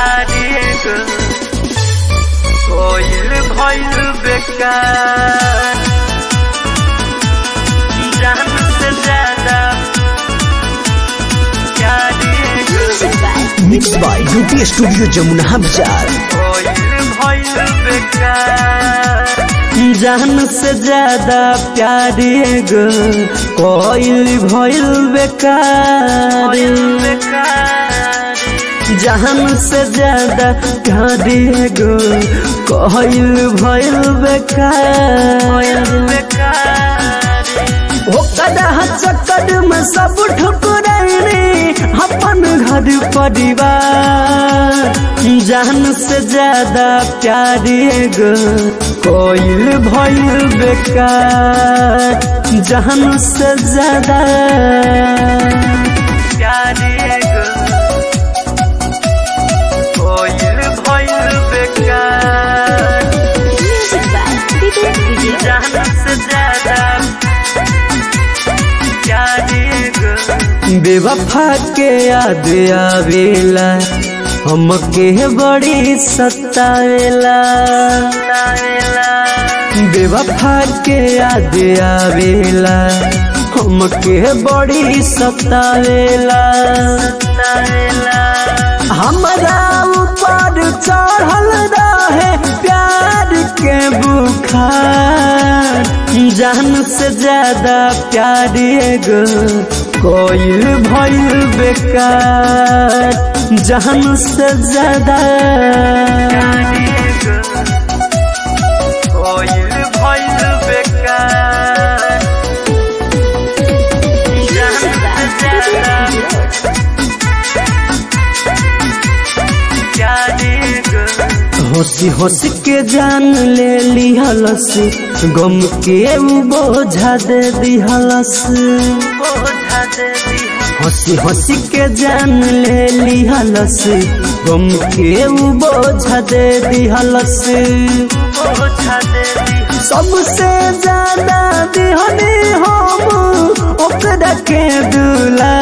प्यारी गो कोयल भइल बेकार जान से ज्यादा प्यारी गो Music by mix by UP studio Jamuna बाजार कोयल भइल बेकार जान से ज्यादा प्यारी गो कोयल भइल बेकार भइल बेकार जान से ज्यादा प्यारी गो कोयल भइल बेकार बेकार ओकरा चक्कर में सब ठुकरैनी अपन घर परिवार जान से ज्यादा प्यारी गो कोयल भइल बेकार जान से ज्यादा प्यारी गो कोयल भइल बेकार Music by Vivek Video. जान से ज्यादा प्यारी गो बेवफा के याद आवेला हमके बड़ी सतावेला बेवफा के याद आवेला हमके बड़ी सतावेला हमरा ऊपर चढ़ल रहे प्यार के बुखार जान से ज्यादा प्यारी गो कोयल भइल बेकार जान से ज्यादा कोयल भइल बेकार Music by Vivek Video. प्यारी गो हंसी हंसी के जान ले लिहलस गम के उ बोझा दे दिहलस बोझा दे दी हंसी हंसी के जान ले लिहलस गम के उ बोझा दे दिहलस बोझा दे दी सबसे ज्यादा दिहनी हम ओकरा के दूला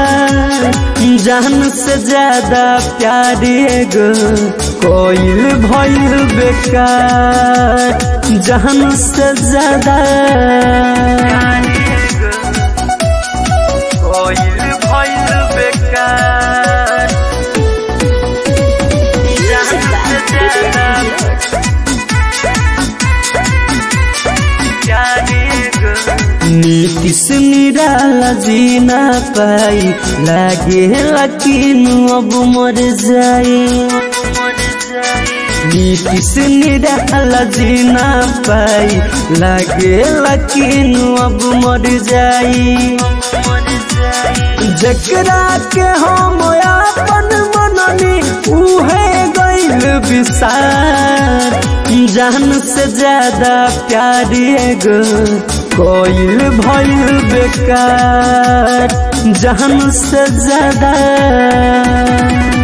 जान से ज्यादा प्यारी गो कोयल भइल बेकार जान से ज्यादा कोयल भइल बेकार Music by Vivek Video. प्यारी गो नीतीश निराला जीना पाई लागे लकीन अब मर जाई नीतीश निराला जीना पाई लागे लकीन अब मर जाई जकरा के हम अपन मननी उहे गइल विसार जान से ज्यादा प्यारी गो कोयल भइल बेकार जान से ज्यादा